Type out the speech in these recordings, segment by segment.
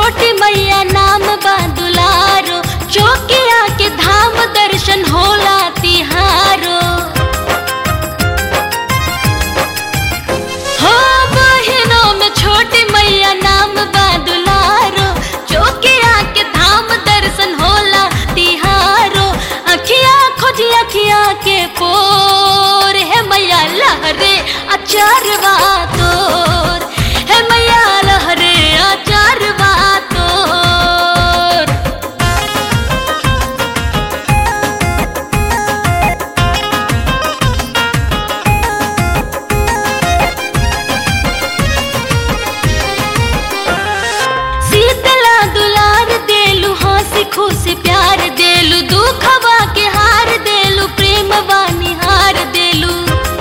छोटी मैया नाम बा दुलारो चौकिया के धाम दर्शन होला तिहारो हो बहिनों में छोटी मैया नाम बा दुलारो चौकिया के धाम दर्शन होला तिहारो अखिया खोजी अखिया के पोर है मैया लहरे अचारवा तोर है मैया लहरे अचारवा तोर शीतला दुलार देलू हंसी खुशी प्यार देलू दुखवा के हार देलू प्रेम वानी हार देलू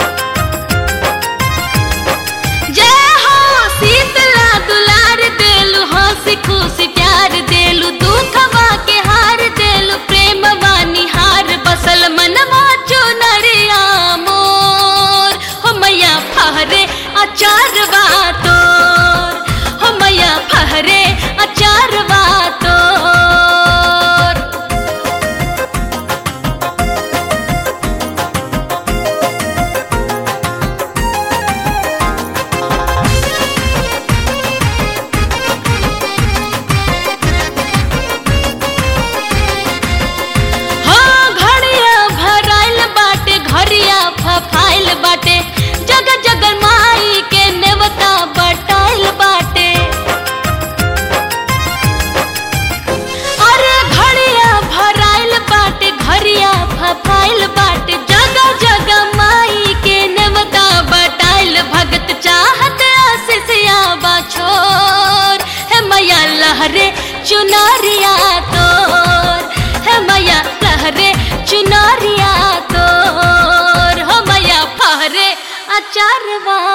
जय हो शीतला दुलार देलू हंसी खुशी प्यार देलू दुखवा के हार देलू प्रेम वानी हार बसल मनवा चुनरिया मोर हो मैया फहरे अचारवा तोर हो मैया फहरे अचारवा तोर हाँ घड़िया भराइल बाटे घड़िया फफाइल बाटे जग जग माई के नेवता बटाइल बाटे अरे घड़िया भराइल बाटे घड़िया फफाइल बाटे जग जग माई के नेवता बटाइल भगत चाहत आशीषिया बाछोर है मैया लहरे चुनरिया तोर है मैया लहरे चुनरिया तोर हो मैया फहरे अचारवा